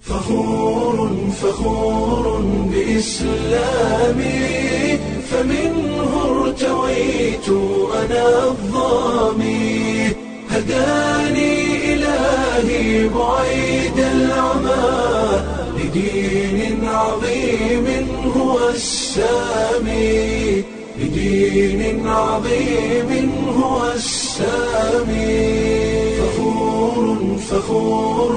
فخور فخور بإسلامي فمنه ارتويت أنا الظامي هداني إلهي بعيد العمى لدين عظيم هو السامي لدين عظيم هو السامي فخور فخور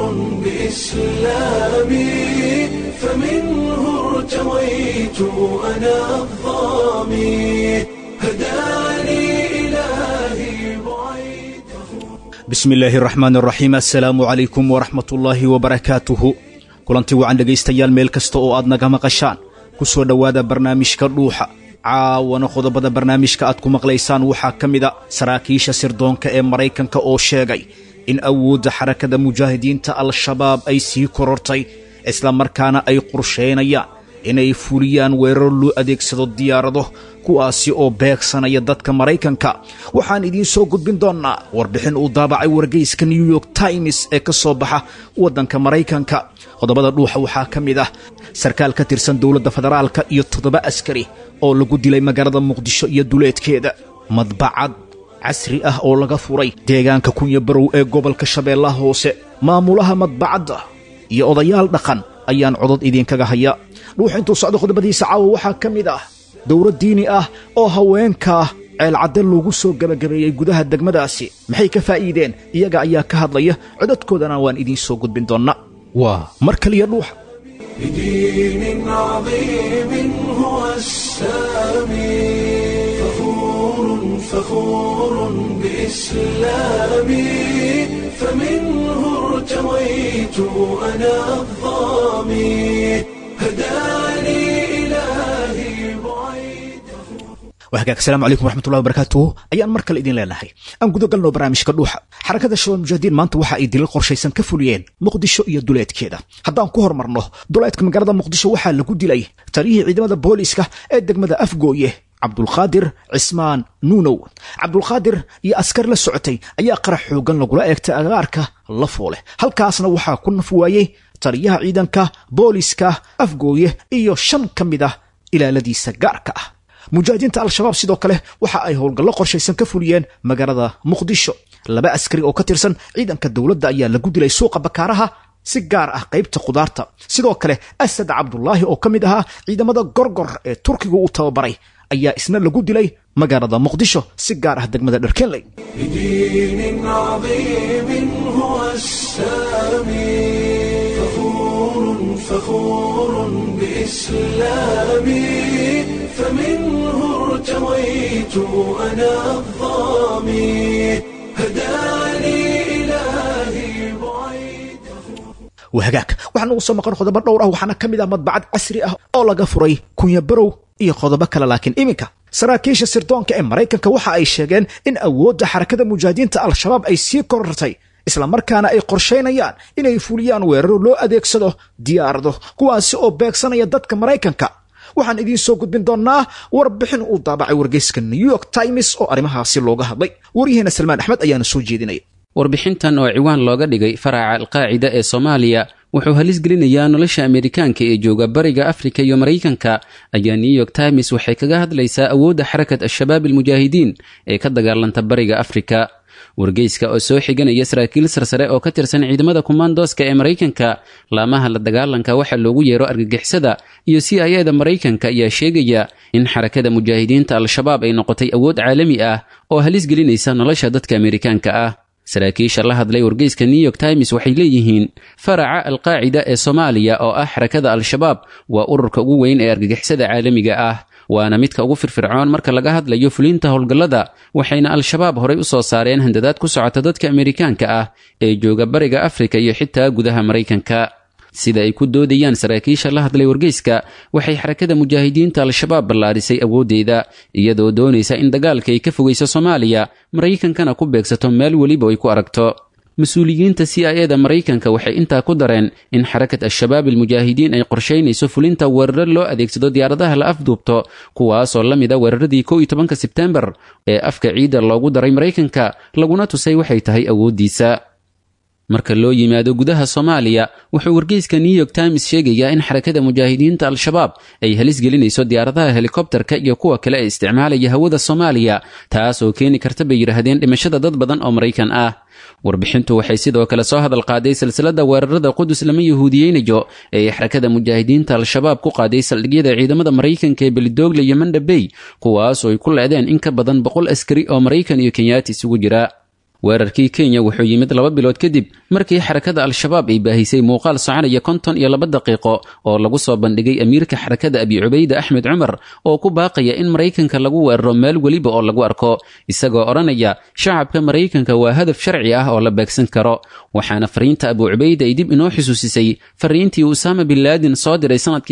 بإسلامي فمنه ارتويت أنا الظامي هداني إلهي بعيد bismi illaahi raxmaan raxiim assalaamu calaykum waraxmat ullaahi wabarakaatuhu kulanti wacan dhegaystayaal meel kasta oo aad naga maqashaan ku soo dhowaada barnaamijka dhuuxa caawana qodobada barnaamijka aad ku maqlaysaan waxaa ka mida saraakiisha sirdoonka ee maraykanka oo sheegay in awoodda xarakada mujaahidiinta al-shabaab ay sii korortay isla markaana ay qorsheynayaan inay fuliyaan weerar loo adeegsado diyaarado kuwaasi oo beegsanaya dadka maraykanka waxaan idiin soo gudbin doonnaa warbixin uu daabacay wargeyska new york times ee ka soo baxa waddanka maraykanka qodobada dhuuxa waxaa ka mid ah sarkaal ka tirsan dowladda federaalka iyo toddoba askari oo lagu dilay magaalada muqdisho iyo duleedkeeda madbacad casri ah oo laga furay deegaanka kunya barow ee gobolka shabeellaha hoose maamulaha madbacadda iyo odayaal dhaqan ayaan codod idiinkaga haya dhuuxa intuu socdo qodobadiisa caawa waxaa ka mid ah dowlad diini ah oo haweenka ceelcadde loogu soo gebagabeeyey gudaha degmadaasi maxay ka faa'iideen iyaga ayaa ka hadlaya codadkoodana waan idiin soo gudbin doonnaa waa mar kaliya dhuuxa بدين عظيم هو السامي فخور فخور بإسلامي فمنه ارتويت أنا الظامي هداني إلهي بعيد wahagaag asalaamu calaykum waraxmatullahi wabarakaatuhu ayaan mar kale idin leenahay aan guda galno barnaamijka dhuuxa xarakada shabaab mujaahidiin maanta waxa ay dilal qorshaysan ka fuliyeen muqdisho iyo duleedkeeda haddaan ku hormarno duleedka magaalada muqdisho waxaa lagu dilay taliyihii ciidamada booliiska ee degmada afgooye cabdulqaadir cismaan nuunow cabdulqaadir iyo askar la socotay ayaa qarax xoogan lagula eegtay agaarka la foole halkaasna waxaa ku naf waayey taliyaha ciidanka booliiska afgooye iyo shan ka mid ah ilaaladiisa gaarka ah mujaahidiinta al-shabaab sidoo kale waxa ay howlgallo qorshaysan ka fuliyeen magaalada muqdisho laba askari oo ka tirsan ciidanka dowladda ayaa lagu dilay suuqa bakaaraha si gaar ah qaybta khudaarta sidoo kale asad cabdulaahi oo ka mid ahaa ciidamada gorgor ee turkiga uu tababaray ayaa isna lagu dilay magaalada muqdisho si gaar ah degmada dharkenley بدين عظيم هو السامي فخور فخور بإسلامي فمنه ارتويت أنا الظامي هداني إلهي بعيد wahagaag waxaan ugu soo maqan qodobo dhowr ah waxaana ka mid ah madbacad casri ah oo laga furay kunya barow iyo qodobo kale laakiin iminka saraakiisha sirdoonka ee maraykanka waxa ay sheegeen in awoodda xarakada mujaahidiinta al-shabaab ay sii korortay islamarkaana ay qorshaynayaan inay fuliyaan weeraro loo adeegsado diyaarado kuwaasi oo beegsanaya dadka maraykanka waxaan idiin soo gudbin doonnaa warbixin uu daabacay wargeyska new york times oo arrimahaasi looga hadlay waryaheena salmaan axmed ayaana soo jeedinaya warbixintan oo ciwaan looga dhigay faraca alqaacida ee soomaaliya wuxuu halis gelinayaa nolosha ameerikaanka ee jooga bariga afrika iyo maraykanka ayaa new york times waxay kaga hadlaysaa awoodda xarakat al-shabaab almujaahidiin ee ka dagaalanta bariga afrika wargeyska oo soo xiganaya saraakiil sarsare oo ka tirsan ciidamada kumaandooska ee maraykanka laamaha la dagaalanka waxa loogu yeero argagixisada iyo c i eda maraykanka ayaa sheegaya in xarakada mujaahidiinta al-shabaab ay noqotay awood caalami ah oo halis gelinaysa nolosha dadka ameerikaanka ah saraakiisha la hadlay wargeyska new york times waxay leeyihiin faraca alqaacida ee soomaaliya oo ah xarakada al-shabaab waa ururka ugu weyn ee argagixisada caalamiga ah waana midka ugu firfircoon marka laga hadlayo fulinta howlgallada waxayna al-shabaab horay u soo saareen handadaad ku socota dadka ameerikaanka ah ee jooga bariga afrika iyo xitaa gudaha maraykanka sida ay ku doodayaan saraakiisha la hadlay wargeyska waxay xarakada mujaahidiinta al-shabaab ballaadhisay awooddeeda iyadoo doonaysa in dagaalka ay ka fogayso soomaaliya maraykankana ku beegsato meel weliba ay ku aragto mas-uuliyiinta c i eda maraykanka waxay intaa ku dareen in xarakat al-shabaab almujaahidiin ay qorshaynayso fulinta weeraro loo adeegsado diyaaradaha la afduubto kuwaasoo la mid a weeraradii kow iyo tobanka sebtembar ee afka ciidda loogu daray maraykanka laguna tusay waxay tahay awooddiisa marka loo yimaado gudaha soomaaliya wuxuu wargeyska new york times sheegayaa in xarakada mujaahidiinta al-shabaab ay halis gelinayso diyaaradaha helikobterka iyo kuwa kale ee isticmaalaya hawada soomaaliya taas oo keeni karta bay yidhaahdeen dhimashada dad badan oo maraykan ah warbixintu waxay sidoo kale soo hadal qaaday silsilada weerarada qudus lama yahuudiyeynayo ee ay xarakada mujaahidiinta al-shabaab ku qaaday saldhigyada ciidamada maraykanka ee belidoogle iyo mandhabey kuwaas oo ay ku leedeen in ka badan boqol askari oo maraykan iyo kenyaati isugu jira weerarkii kenya wuxuu yimid laba bilood kadib markii xarakada al-shabaab ay baahisay muuqaal soconaya konton iyo laba daqiiqo oo lagu soo bandhigay amiirka xarakada abi cubayde axmed cumar oo ku baaqaya in maraykanka lagu weeraro meel weliba oo lagu arko isagoo odhanaya shacabka maraykanka waa hadaf sharci ah oo la beegsan karo waxaana fariinta abu cubayde ay dib inoo xusuusisay fariintii usaama bin laadin soo diray sanadkii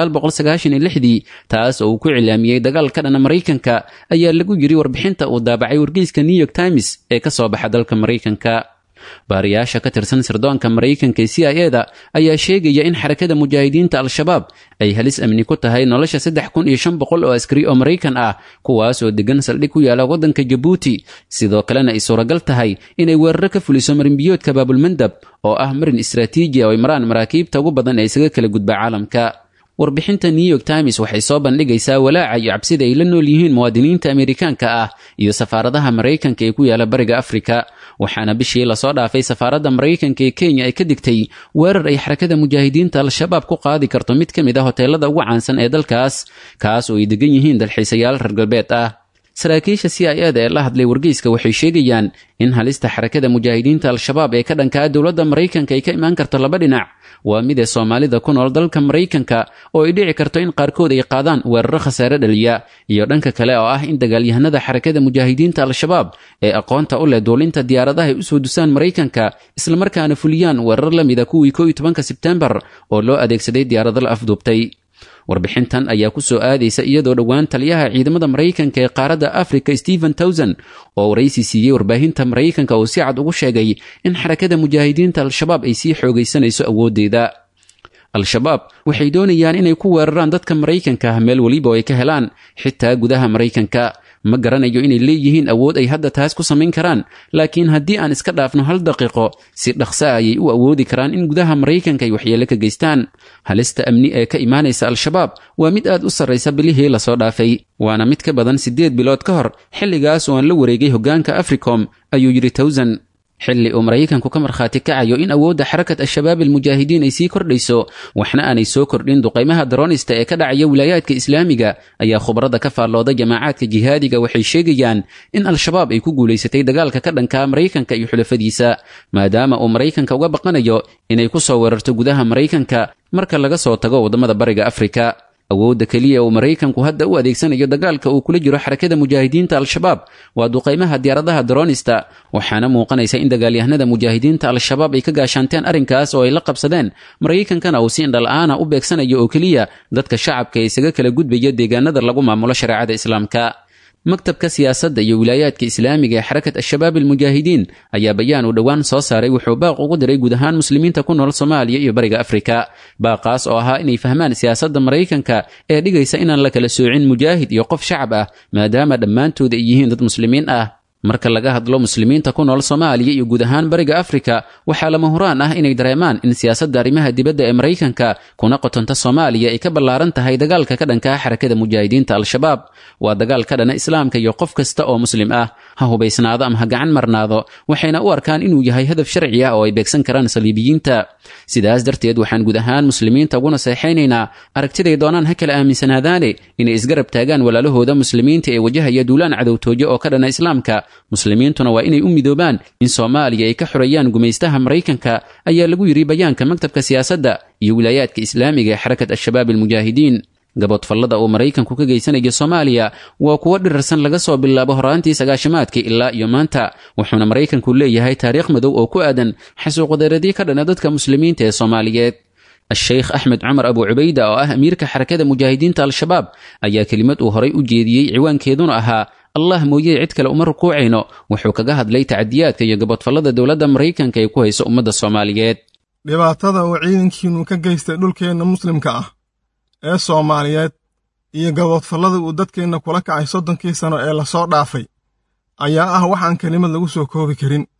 dii taas oo uu ku cilaamiyey dagaal ka dhana maraykanka ayaa lagu yiri warbixinta uu daabacay wargeyska new york times ee kasoo baxa dalka maraykanka baariyaasha ka tirsan sirdoonka maraykanka ee c i e da ayaa sheegaya in xarakada mujaahidiinta al-shabaab ay halis amni ku tahay nolosha saddex kun iyo shan boqol oo askari oo maraykan ah kuwaas oo degan saldhig ku yaala waddanka jabuuti sidoo kalena ay suuragal tahay inay weeraro ka fuliso marinbiyoodka baabulmandab oo ah marin istraatiiji oo ay maraan maraakiibta ugu badan ee isaga kala gudba caalamka warbixinta new york times waxay soo bandhigaysaa walaaca iyo cabsida ay la nool yihiin muwaadiniinta amerikaanka ah iyo safaaradaha maraykanka ee ku yaala bariga afrika waxaana bishii lasoo dhaafay safaaradda maraykanka ee kenya ay ka digtay weerar ay xarakada mujaahidiinta al-shabaab ku qaadi karto mid ka mid a hoteelada ugu caansan ee dalkaas kaas oo ay degan yihiin dalxiisayaal reer galbeed ah saraakiisha c i e da ee la hadlay wargeyska waxay sheegayaan in halista xarakada mujaahidiinta al-shabaab ee ka dhankaa dowladda maraykanka ay ka imaan karto laba dhinac waa mid ee soomaalida ku nool dalka maraykanka oo ay dhici karto in qaarkood ay qaadaan weeraro khasaare dhaliya iyo dhanka kale oo ah in dagaalyahanada xarakada mujaahidiinta al-shabaab ee aqoonta u leh duulinta diyaaradaha ay usoo dusaan maraykanka islamarkaana fuliyaan weerar la mida kuwii ko iyo tobanka sebtembar oo loo adeegsaday diyaarado la afduubtay warbixintan ayaa ku soo aadaysa iyadoo dhowaan taliyaha ciidamada maraykanka ee qaaradda africa stephen towson oo waraysi siiyey warbaahinta maraykanka uu si cad ugu sheegay in xarakada mujaahidiinta al-shabaab ay sii xoogaysanayso awooddeeda al-shabaab waxay doonayaan inay ku weeraraan dadka maraykanka ah meel weliba oo ay ka helaan xitaa gudaha maraykanka ma garanayo inay leeyihiin awood ay hadda taas ku samayn karaan laakiin haddii aan iska dhaafno hal daqiiqo si dhaqsa ayay u awoodi karaan in gudaha maraykanka ay waxyeelo ka geystaan halista amni ee ka imaanaysa al-shabaab waa mid aad u sarraysa bilihii lasoo dhaafay waana mid ka badan siddeed bilood ka hor xilligaas oo aan la wareegay hoggaanka africom ayuu yidhi towsan xilli uu maraykanku ka markhaati kacayo in awoodda xarakat al-shabaab almujaahidiin ay sii kordhayso waxna aanay soo kordhin duqaymaha daroonista ee ka dhacaya wilaayaadka islaamiga ayaa khubarada ka faallooda jamaacaadka jihaadiga waxay sheegayaan in al-shabaab ay ku guulaysatay dagaalka ka dhanka maraykanka iyo xulafadiisa maadaama uu maraykanka uga baqanayo inay ku soo weerarto gudaha maraykanka marka laga soo tago waddamada bariga afrika awoodda keliya uu maraykanku hadda u adeegsanayo dagaalka uu kula jiro xarakada mujaahidiinta al-shabaab waa duqaymaha diyaaradaha daroonista waxaana muuqanaysa in dagaalyahanada mujaahidiinta al-shabaab ay ka gaashaanteen arrinkaas oo ay la qabsadeen maraykankana uu si indhala-aana u beegsanayo oo keliya dadka shacabka ee isaga kala gudbaya deegaanada lagu maamulo shareecada islaamka maktabka siyaasadda iyo wilaayaadka islaamiga ee xarakat al-shabaab almujaahidiin ayaa bayaan uu dhowaan soo saaray wuxuu baaq ugu diray guud ahaan muslimiinta ku nool soomaaliya iyo bariga afrika baaqaas oo ahaa inay fahmaan siyaasadda maraykanka ee dhigaysa inaan la kala soocin mujaahid iyo qof shacab ah maadaama dhammaantood ay yihiin dad muslimiin ah marka laga hadlo muslimiinta ku nool soomaaliya iyo guud ahaan bariga afrika waxaa lama huraan ah inay dareemaan in siyaasadda arrimaha dibadda ee maraykanka kuna qotonta soomaaliya ay ka ballaaran tahay dagaalka ka dhankaa xarakada mujaahidiinta al-shabaab waa dagaal ka dhana islaamka iyo qof kasta oo muslim ah ha hubaysnaado ama ha gacan marnaado waxayna u arkaan inuu yahay hadaf sharci ah oo ay beegsan karaan saliibiyiinta sidaas darteed waxaan guud ahaan muslimiinta uguna seexaynaynaa aragtiday doonaan ha kala aaminsanaadaane inay isgarab taagaan walaalahooda muslimiinta ee wajahaya duulaan cadowtooyo oo ka dhana islaamka muslimiintuna waa inay u midoobaan in soomaaliya ay ka xoreeyaan gumaystaha maraykanka ayaa lagu yidhi bayaanka maktabka siyaasadda iyo wilaayaadka islaamiga ee xarakat al-shabaab almujaahidiin gaboodfallada uu maraykanku ka geysanayo soomaaliya waa kuwo dhirarsan laga soo bilaabo horaantii sagaashimaadkii ilaa iyo maanta wuxuuna maraykanku leeyahay taariikh madow oo ku aadan xasuuqdaradii ka dhana dadka muslimiinta ee soomaaliyeed a-sheykh axmed cumar abu cubayda oo ah amiirka xarakada mujaahidiinta al-shabaab ayaa kelimad uu horay u jeediyey ciwaankeeduna ahaa allah mooye cid kale uma rukuucayno wuxuu kaga hadlay tacadiyaadka iyo gaboodfallada dowladda maraykanka ay ku hayso ummadda soomaaliyeed dhibaatada uu ciidankiinnu ka geystay dhulkeenna muslimka ah ee soomaaliyeed iyo gaboodfallada uu dadkeenna kula kacay soddonkii sano ee lasoo dhaafay ayaa ah waxaan kelimad lagu soo koobi karin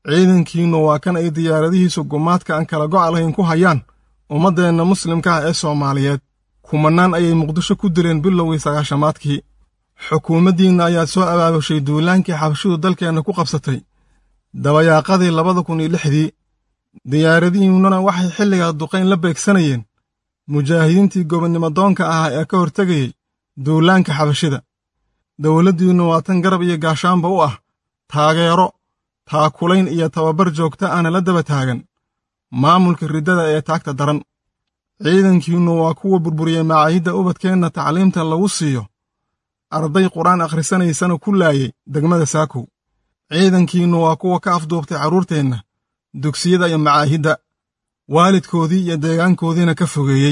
ciidankiinnu waa kan ay diyaaradihiisu gumaadka aan kala go'a lahayn ku hayaan ummaddeenna muslimka ah ee soomaaliyeed kumannaan ayay muqdisho ku dileen bilowgii sagaashamaadkii xukuumaddiinna ayaa soo abaabushay duulaankii xabashidu dalkeenna ku qabsatay dabayaaqadii labada kun iyo lixdii diyaaradihiinnuna waxay xilligaa duqayn la beegsanayeen mujaahidiintii gobonnimo doonka ahaa ee ka hortegayey duulaanka xabashida dowladdiinnu waa tan garab iyo gaashaanba u ah taageero taakulayn iyo tababar joogta ahna la daba taagan maamulka riddada ee taagta daran ciidankiinnu waa kuwa burburiyey macaahidda ubadkeenna tacliimta lagu siiyo arday qur-aan akhrisanaysana ku laayey degmada saakow ciidankiinnu waa kuwa ka afduubtay carruurteenna dugsiyada iyo macaahidda waalidkoodii iyo deegaankoodiina ka fogeeyey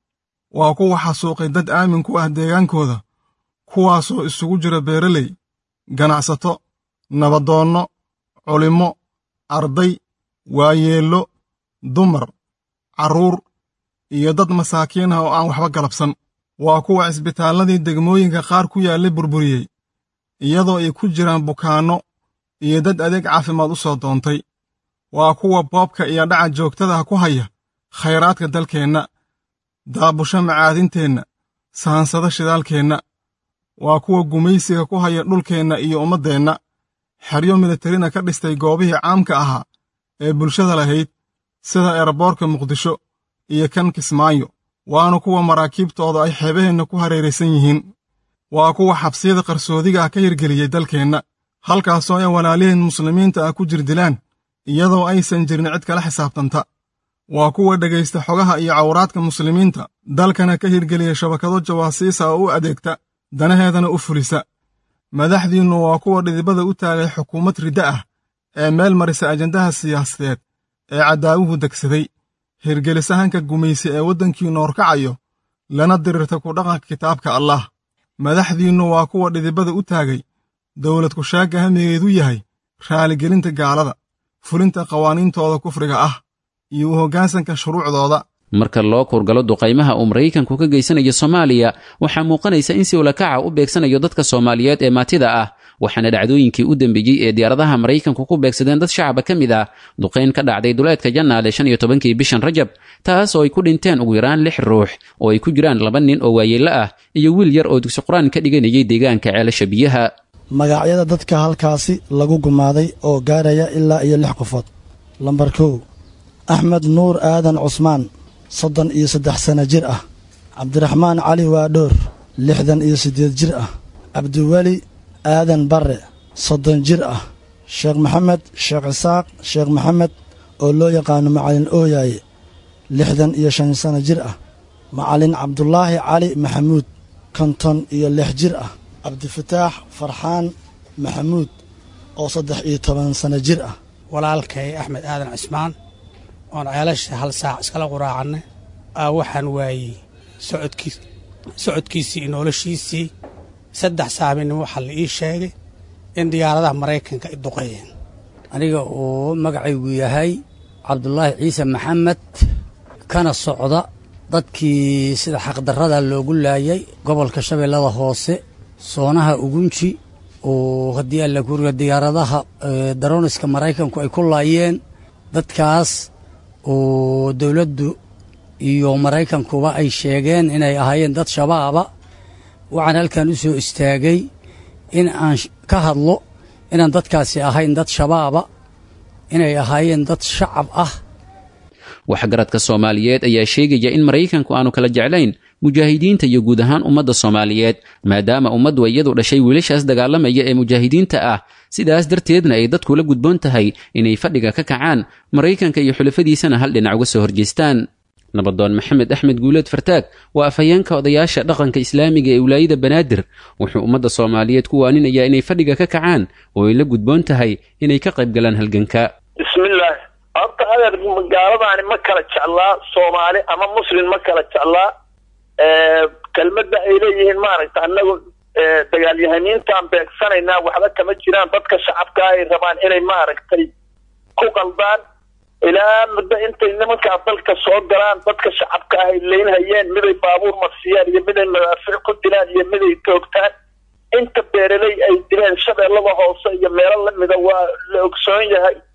waa kuwa xasuuqay dad aamin ku ah deegaankooda kuwaasoo isugu jira beeraley ganacsato nabadoonno culimmo arday waayeello dumar carruur iyo dad masaakiin ah oo aan waxba galabsan waa kuwa cisbitaalladii degmooyinka qaar ku yaallay burburiyey iyadoo ay ku jiraan bukaanno iyo dad adeeg caafimaad u soo doontay waa kuwa boobka iyo dhaca joogtadaha ku haya khayraadka dalkeenna daabusho macaadinteenna saansada shidaalkeenna waa kuwa gumaysiga ku haya dhulkeenna iyo ummaddeenna xeryo militarina ka dhistay goobihii caamka ahaa ee bulshada lahayd sida eeraboorka muqdisho iyo kan kismaayo waana kuwa maraakiibtooda ay xeebaheenna ku hareeraysan yihiin waa kuwa xabsiyada qarsoodiga ah ka hirgeliyey dalkeenna halkaasoo ay walaaliheen muslimiinta ah ku jirdilaan iyadoo aysan jirin cid kala xisaabtanta waa kuwa dhegaysta xogaha iyo cawraadka muslimiinta dalkana ka hirgeliya shabakado jawaasiisa oo u adeegta danaheedana u fulisa madaxdiinnu waa kuwa dhidibada u taagay xukuumad riddo ah ee meel marisa ajandaha siyaasadeed ee cadaawuhu degsaday hirgelisahanka gumaysi ee waddankiinnu horkacayo lana dirirta ku dhaqanka kitaabka allaah madaxdiinnu waa kuwa dhidibada u taagay dowlad kushaagga hamigeedu yahay raaligelinta gaalada fulinta qawaaniintooda kufriga ah iyo u hoggaansanka shuruucdooda marka loo kurgalo duqaymaha uu maraykanku ka geysanayo soomaaliya waxaa muuqanaysa in si ulakaca u beegsanayo dadka soomaaliyeed ee maatida ah waxaana dhacdooyinkii u dambeeyey ee diyaaradaha maraykanku ku beegsadeen dad shacaba ka mid ah duqayn ka dhacday duleedka jannaale shan iyo tobankii bishan rajab taas oo ay ku dhinteen ugu yaraan lix ruux oo ay ku jiraan laba nin oo waayeello ah iyo wiil yar oo dugsi qur-aan ka dhiganayay deegaanka ceelasha biyaha magacyada dadka halkaasi lagu gumaaday oo gaaraya ilaa iyo lix qofood lambar kow axmed nuur aadan cusmaan soddon iyo saddex sanno jir ah cabdiraxmaan cali waadhoor lixdan iyo siddeed jir ah cabdiweli aadan barre soddon jir ah sheekh maxamed sheekh isaaq sheekh maxamed oo loo yaqaano macalin ooyaaye lixdan iyo shan sanno jir ah macalin cabdulaahi cali maxamuud konton iyo lix jir ah cabdifataax farxaan maxamuud oo saddex iyo toban sanno jir ah walaalkay axmed aadan cismaan oon ceelasha hal saac iskala quraacannay aa waxaan waayey socodkiis socodkiisii iyo noloshiisii saddex saaminin waxaa la ii sheegay in diyaaradaha maraykanka ay duqeeyeen aniga uu magacaygu yahay cabdulaahi ciise maxamed kana socda dadkii sida xaqdarrada loogu laayay gobolka shabeellada hoose soonaha ugunji oo haddii alla kuriga diyaaradaha darooniska maraykanku ay ku laayeen dadkaas oo dowladdu iyo maraykankuba ay sheegeen inay ahaayeen dad shabaaba waxaan halkan u soo istaagay in aan ka hadlo inaan dadkaasi ahayn dad shabaaba inay ahaayeen dad shacab ah waxgaradka soomaaliyeed ayaa sheegaya in maraykanku aanu kala jeclayn mujaahidiinta iyo guud ahaan ummadda soomaaliyeed maadaama ummaddu iyadu dhashay wiilashaas dagaalamaya ee mujaahidiinta ah sidaas darteedna ay dadku la gudboon tahay inay fadhiga ka kacaan maraykanka iyo xulafadiisana hal dhinac uga soo horjeestaan nabadoon maxamed axmed guuleed fartaag waa afhayeenka odayaasha dhaqanka islaamiga ee wilaayada banaadir wuxuu ummadda soomaaliyeed ku waaninayaa inay fadhiga ka kacaan oo ay la gudboon tahay inay ka qayb galaan halganka bismillaah horta adeer gaaladaani ma kala jeclaa soomaali ama muslim ma kala jeclaa kelmadda ay leeyihiin maaragta annagu dagaalyahaniintaan beegsanaynaa waxba kama jiraan dadka shacabka ay rabaan inay maaragtay ku qaldaan ilaa muddo intay nimankaa dalka soo galaan dadka shacabka ah ay leynhayeen miday baabuur marsiyaan iyo miday madaafiic ku dilaan iyo miday toogtaan inta beeraley ay dileen shabeellada hoose iyo meelo lamida waa la ogsoon yahay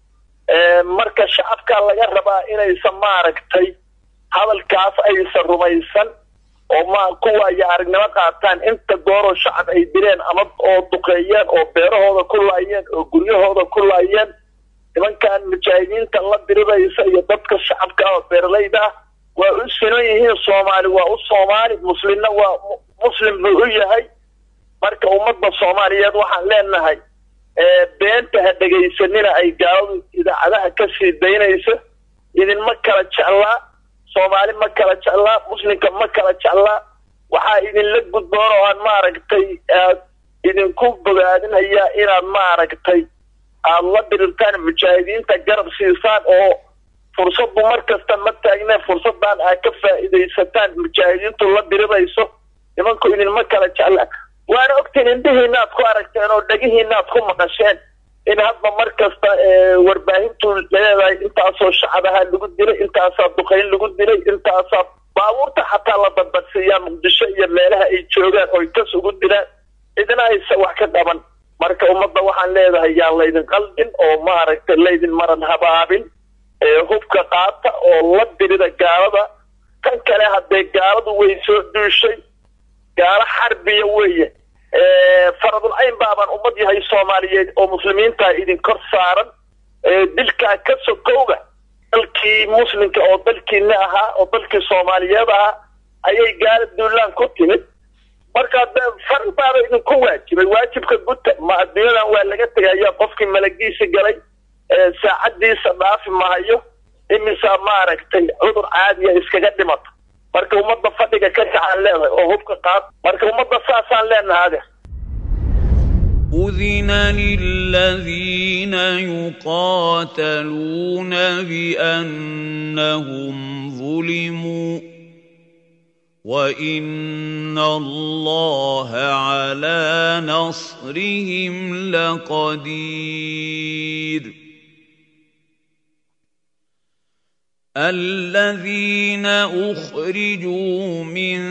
marka shacabkaa laga rabaa inaysan maaragtay hadalkaas aysan rumaysan oo ma kuwaayo aragnimo qaataan inta gooroo shacab ay dileen ama oo duqeeyeen oo beerahooda ku laayeen oo guryahooda ku laayeen nimankan mujaahidiinta la diriraysa iyo dadka shacabka ah oo beeralayda ah waa u sinan yihiin soomaali waa u soomaali muslimna waa muslim buu u yahay marka ummadda soomaaliyeed waxaan leenahay beenta ha dhegaysanina ay gaaladu idaacadaha ka sii daynayso idinma kala jeclaa soomaali ma kala jeclaa muslimka ma kala jeclaa waxaa idinla gudboon oo aan maaragtay aad idinku bogaadinayaa inaad maaragtay aada la dirirtaan mujaahidiinta garab siisaan oo fursaddu mar kasta ma taagne fursadan aad ka faa'iidaysataan mujaahidiintu la dirirayso nimanku idinma kala jeclaan waana ogtiin indhihiinaad ku aragteen oo dhegihiinaad ku maqasheen in hadba mar kasta warbaahintu leedahay intaasoo shacadaha lagu dilay intaasaa duqayn lagu dilay intaasaa baabuurta xataa la badbadsiiyaa muqdisho iyo meelaha ay joogaan oy kas ugu dilaan cidna aysa wax ka qaban marka ummadda waxaan leedahay yaan laydin qaldin oo maaragtay laydin maran habaabin hubka qaata oo la dirida gaalada tan kale haddee gaaladu way soo duushay gaalo xarbiya weeye faradul cayn baabaan ummad yahay soomaaliyeed oo muslimiinta idin kor saaran dilkaa ka sokowga dalkii muslimka oo dalkiina ahaa oo dalkii soomaaliyeed ahaa ayay gaala duulaan ku timid marka faral baaba idinku waajibay waajibka guta ma adduunyadan waa laga tegaya qofkii malagiisa galay saacadiisa dhaafi mahayo imisaa maaragtay cudur caadiya iskaga dhimata marka ummadda fadhiga ka kacaan leedahay oo hubka qaad marka ummadda saasaan leenahay ade أذن للذين يقاتلون بأنهم ظلموا وإن الله على نصرهم لقدير الذين أخرجوا من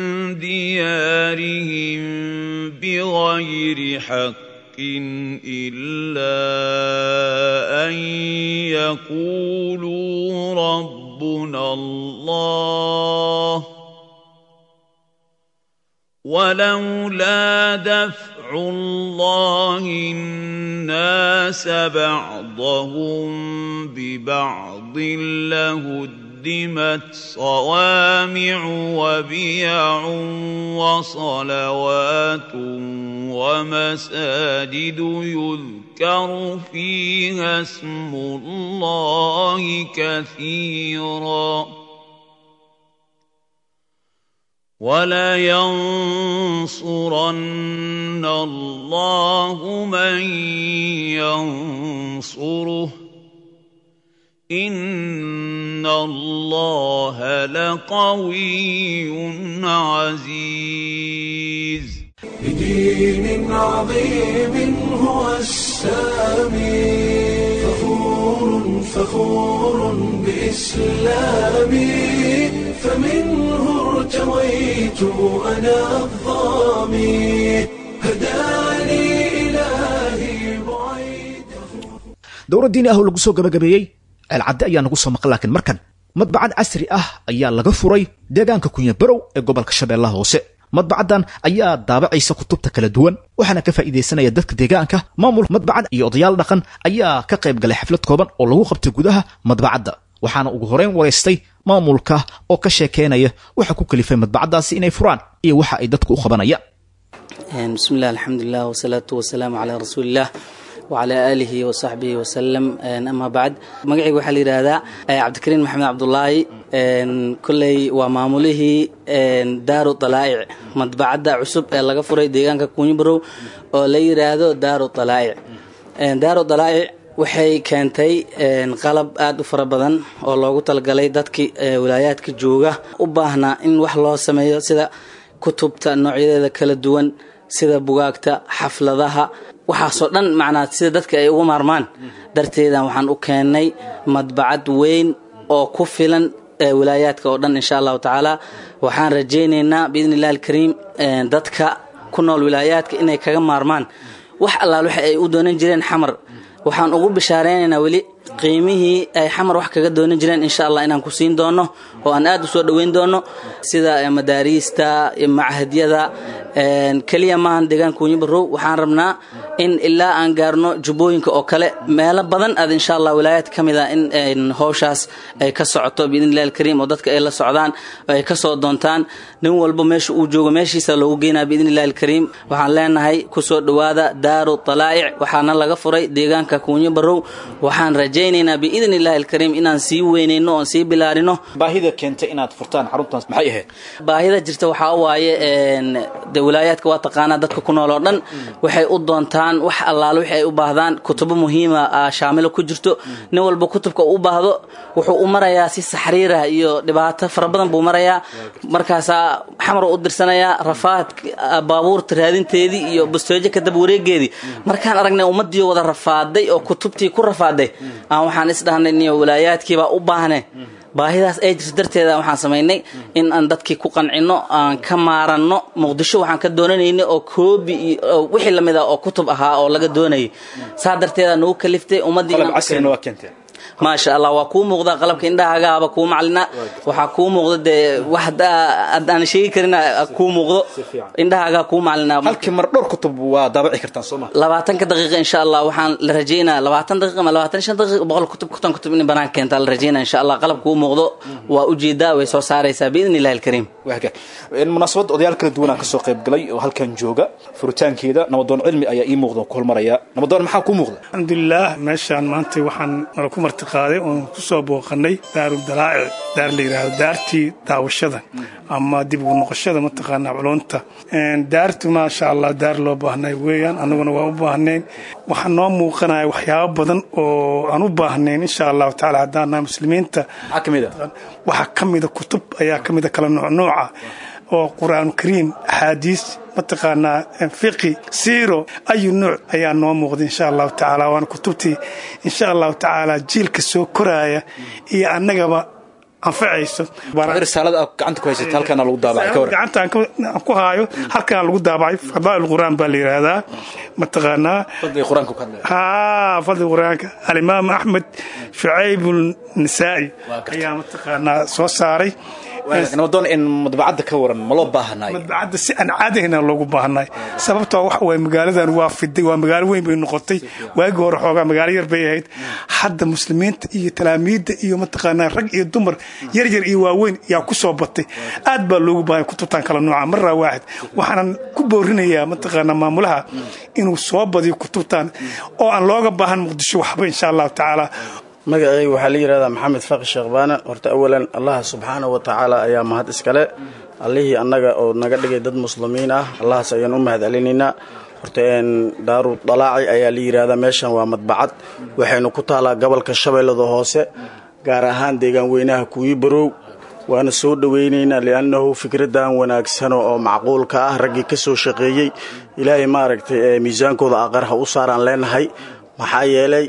ديارهم بغير حق إلا أن يقولوا ربنا الله ولولا دفع الله الناس بعضهم ببعض لهدمت صوامع وبيع وصلوات ومساجد يذكر فيها اسم الله كثيراً ولينصرن الله من ينصره إن الله لقوي عزيز بدين عظيم هو السامي فخور فخور بإسلامي فمنه ارتويت أنا الظامي هداني إلهي بعيد dowra diini ah oo lagu soo gabagabeeyey ceelcadde ayaa nagu soo maqan laakiin markan madbacad casri ah ayaa laga furay deegaanka kunya barow ee gobolka shabeellaha hoose madbacaddan ayaa daabacaysa kutubta kala duwan waxaana ka faa'iidaysanaya dadka deegaanka maamul madbacad iyo odayaal dhaqan ayaa ka qayb galay xaflad kooban oo lagu qabtay gudaha madbacadda waxaana ugu horeyn waraystay maamulka oo ka sheekeynaya waxa ku kalifay madbacaddaasi inay furaan iyo waxa ay dadku u qabanayaan بسم الله الحمد لله والصلاة والسلام على رسول الله وعلى آله وصحبه وسلم أما بعد مقعي waxaa la yidhaahdaa cabdikariin maxamed cabdulaahi kolley waa maamulihii daaru dalaa'ic madbacadda cusub ee laga furay deegaanka kunyibarow oo la yidhaahdo daaru dalaa'ic daaru dalaa'ic waxay keentay qalab aada u fara badan oo loogu talagalay dadkii wilaayaadka jooga u baahnaa in wax loo sameeyo sida kutubta noocyadeeda kala duwan sida bugaagta xafladaha waxaasoo dhan macnaa sida dadka ay ugu maarmaan darteedan waxaan u keennay madbacad weyn oo ku filan wilaayaadka oo dhan insha allahu tacaala waxaan rajaynaynaa biidni illahi alkariim dadka ku nool wilaayaadka inay kaga maarmaan wax allaal waxa ay u doonan jireen xamar waxaan ugu bishaareynayna weli qiimihii ay xamar wax kaga doonan jireen insha allah inaan ku siin doono oo aan aad u soo dhoweyn doono sida madaariista machadyada keliya maahan deegaanka kunyi barow waxaan rabnaa in ilaa aan gaarno jubbooyinka oo kale meelo badan aad insha allah wilaayad ka mid a in howshaas ay ka socoto biidn illahi alkariim oo dadka ay la socdaan oo ay ka soo doontaan nin walba meesha uu joogo meeshiisa loogu geynaa biidn illahi alkariim waxaan leenahay kusoo dhowaada daaru talaa'ic waxaana laga furay deegaanka kunyi barow waxaan rajaynaynaa biidn illahi alkariim inaan sii weynayno oon sii bilaarino baahida keentay inaad furtaan xaruntaas maxay ahayd baahida jirta waxaa waaye de wilaayaadka waa taqaanaa dadka ku nool oo dhan waxay u doontaan wax allaale wixii ay u baahdaan kutubo muhiima shaamilo ku jirto nin walba kutubka u baahdo wuxuu u marayaa si saxriirah iyo dhibaato fara badan buu marayaa markaasaa xamar u dirsanayaa rafaad baabuurta raadinteedii iyo bustoojo kadaba wareegeedii markaan aragnay ummadii wada rafaaday oo kutubtii ku rafaaday aan waxaan isdhahnay niyo wilaayaadkiibaa u baahne baahidaas ay jirto darteeda waxaan samaynay in aan dadkii ku qancino aan ka maaranno muqdisho waxaan ka doonanaynay oo koobi iyo wixii lamid ah oo kutub ahaa oo laga doonayay saa darteeda nagu kaliftay ummadii maasha allah waa kuu muuqda qalabka indhahagaaba kuu maclina waxaa kuu muuqda dee wax aan sheegi karin kuu muuqdo indhahaagaa kuu maclina halkii mar dhowr kutub waa daabaci kartaan soo ma labaatanka daqiiqa insha allah waxaan la rajaynaa labaatan daqiiqa ama labaatan shan daqiiqa boqol kutub kutan kutub in banaan keentaa la rajaynaa insha allah qalab kuu muuqdo waa ujeedaa way soo saaraysaa biidn illahi alkariim munaasabad odayaal kala duwan aan kasoo qayb galay oo halkan jooga furitaankeeda nabadoon cilmi ayaa ii muuqda ku hormaraya nabadoon maxaa kuu muuqda alxamdulilah meeshaan maanta waxaan nala ku martiqaaday oon ku soo booqanay daaru dalaa'ic daar la yidhaahdo daartii daawashada ama dib ugu noqoshada mataqaanaa culunta daartu maasha allah daar loo baahnay weeyaan annaguna waa u baahnayn waxaa noo muuqanaya waxyaabo badan oo aan u baahnayn insha allahu tacaala haddaan nahay muslimiinta waxaa ka mida kutub ayaa ka mida kala noocnooca oo qur-aan kariim axaadiis mataqaanaa fiqi siiro ayu nuuc ayaa noo muuqda insha allahu tacaala waana kutubtii insha allahu tacaala jiilka soo koraaya iyo annagaba anfacayso risaalada aad gacanta ku haysata halkaana lagu daabacay ka waran gacanta aan ku haayo halkaan lagu daabacay fadaa'il qur'aan baa la yidhaahdaa mataqaanaa fadliga qur-aanka ka hadlaya haa fadli qur-aanka alimaam axmed shucayb nisaa'i ayaa mataqaanaa soo saaray nabadoon in madbacadda ka waran ma loo baahanaay madbacadda si aan caadahayna loogu baahnay sababtoo waxa waye magaaladan waa fiday waa magaalo weyn bay noqotay waagii hore xoogaa magaalo yar bay ahayd hadda muslimiinta iyo talaamiidda iyo mataqaanaa rag iyo dumar yar yar iyo waaweyn yaa ku soo batay aad baa loogu baahnay kutubtan kala nooca maraa waaxid waxaanan ku boorinayaa mataqaanaa maamulaha inuu soo badiyo kutubtan oo aan looga baahan muqdisho waxba insha allahu tacaala magacayga waxaa la yidhahdaa maxamed faqi sheekh baana horta awalan allah subxaana wa tacaala ayaa mahad iskale allihii annaga oo naga dhigay dad muslimiin ah allahaas ayaan u mahad celinaynaa horta daaru dalaaci ayaa la yidhahdaa meeshan waa madbacad waxaynu ku taalaa gobolka shabeellada hoose gaar ahaan deegaan weynaha kuwii barow waana soo dhowaynaynaa liannahu fikradan wanaagsano oo macquulka ah raggii ka soo shaqeeyey ilaahay maaragtay miisaankooda aqar ha u saaraan leenahay maxaa yeelay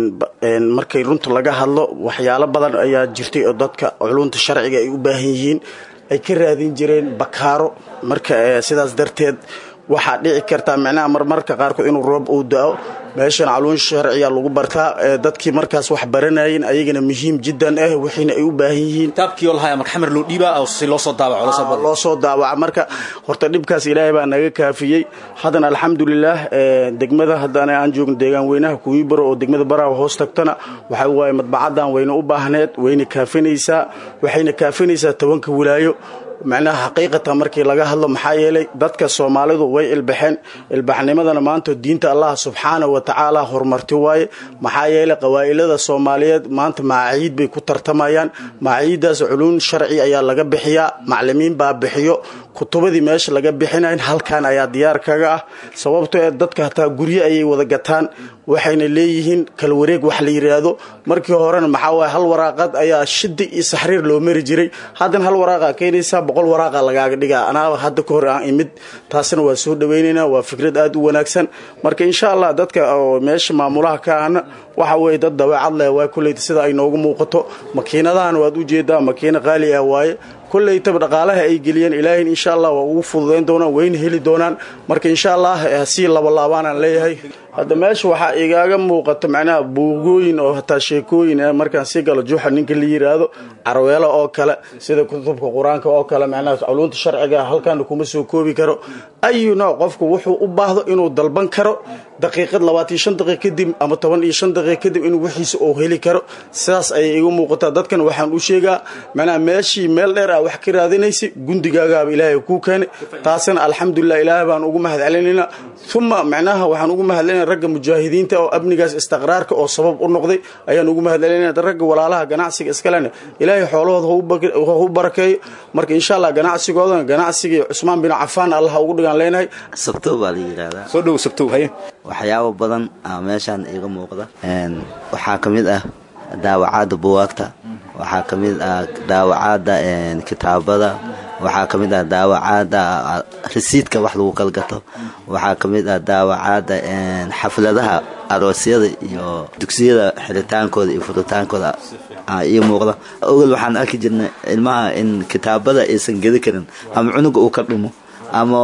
markay runta laga hadlo waxyaalo badan ayaa jirtay oo dadka culunta sharciga ay u baahan yihiin ay ka raadin jireen bakaaro marka sidaas darteed waxaa dhici kartaa micnaha marmarka qaarkood inuu roob uu da-o meeshan caluun sharciya lagu bartaa dadkii markaas wax baranayeen ayagana muhiim jiddan ah wixiina ay u baahan yihiin kitaabkii oo lahaya marka xamar loo dhiibaa oo si loo soo daabaco loo soo daawaca marka horta dhibkaas ilaahay baa naga kaafiyey haddana alxamdulilaah degmada haddana aan joogno deegaan weynaha kuwii baro oo degmada baraha hoos tagtana waxa waaye madbacaddan wayna u baahneed wayna kaafinaysaa waxayna kaafinaysaa tobanka wilaayo macnaha xaqiiqatan markii laga hadlo maxaa yeelay dadka soomaalidu way ilbaxeen ilbaxnimadana maanta diinta allah subxaana wa tacaala horumarti waaye maxaa yeelay qawaa'ilada soomaaliyeed maanta maaciid bay ku tartamayaan maaciiddaas culuun sharci ayaa laga bixiyaa maclimiin baa bixiyo kutubadii meesha laga bixinayn halkan ayaa diyaar kaga ah sababto ee dadka hataa guryo ayay wada gataan waxayna leeyihiin kala wareeg wax la yidhaahdo markii horena maxaa waaye hal waraaqad ayaa shidi iyo saxriir loo mari jiray haddana hal waraaqa keenaysaa boqol waraaqa lagaaga dhigaa anaa hadda ka hor aan imid taasina waa soo dhawaynaynaa waa fikrad aad u wanaagsan marka insha allah dadka oo meesha maamulaha ka ahna waxa weeye dad dabeecad leh waa kulleyta sida ay noogu muuqato makiinadahan waad ujeedaa makiina qaali ah waaye kolleytaba dhaqaalaha ay geliyeen ilaahayn insha allah waa ugu fududayn doonaan wayna heli doonaan marka insha allah hasii labalaabaan leeyahay hadda meesha waxaa igaaga muuqata macnaha buugooyin oo hataa sheekooyin ah markaan sii galo juuxa ninka la yiraahdo carweelo oo kale sida kutubka qur-aanka oo kale macnaha culuunta sharciga halkaana kuma soo koobi karo ayu nooc qofku wuxuu u baahdo inuu dalban karo daqiiqad labaatan shan daqiiq kadib ama toban iyo shan daqiiq kadib inuu wixiisa uu heli karo sidaas ayay igu muuqataa dadkan waxaan u sheegaa macnaha meeshii meel dheer ah wax ka raadinaysa gundigaagaaba ilaahay kuu keenay taasina alxamdulilah ilaahay baan ugu mahad celinaynaa uma macnaha waxaan ugu mahad celinaa ragga mujaahidiinta oo amnigaas istiqraarka oo sabab u noqday ayaan ugu mahad celinayna ragga walaalaha ganacsiga iskalena ilaahay xoolahooda ha u barakeeyo marka insha allah ganacsigoodana ganacsigii cusmaan bin cafaan allah ugu dhigaan leenahay sabtow baa la yidhaahdaa soo dhow sabtow haye waxyaabo badan aa meeshaan iiga muuqda waxaa ka mid ah daawacaadda buwaagta waxaa ka mid ah daawacaadda kitaabada waxaa ka mid ah daawacaadda risiidka wax lagu kalgato waxaa ka mid ah daawacaadda xafladaha aroosyada iyo dugsiyada xidhitaankooda iyo furritaankooda ii muuqda ogol waxaan arki jirnay ilmaha in kitaabada aysan gedi karin ama cunuga uu ka dhumo ama